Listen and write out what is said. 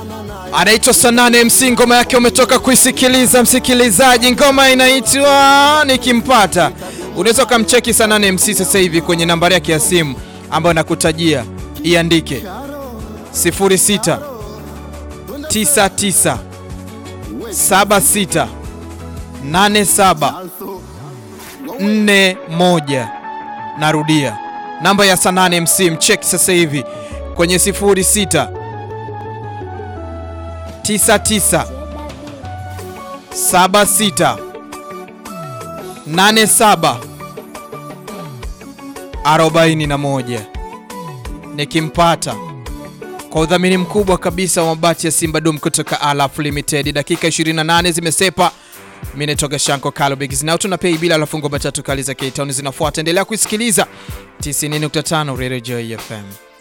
anaitwa Sanane MC, ngoma yake umetoka kuisikiliza msikilizaji, ngoma inaitwa Nikimpata. Unaweza ukamcheki Sanane MC sasa hivi kwenye nambari yake ya simu ambayo nakutajia, iandike 06 99 76 87 41. Narudia namba ya Sanane MC, mcheki sasa hivi kwenye 06 99 76 87 41. Nikimpata kwa udhamini mkubwa kabisa wa mabati ya Simba Dum kutoka Alaf Limited. Dakika 28 zimesepa. Mimi nitoka Shanko Kalobix na tunapei bila lafungo matatu kali za K-Town zinafuata. Endelea kuisikiliza 90.5 Radio Joy FM.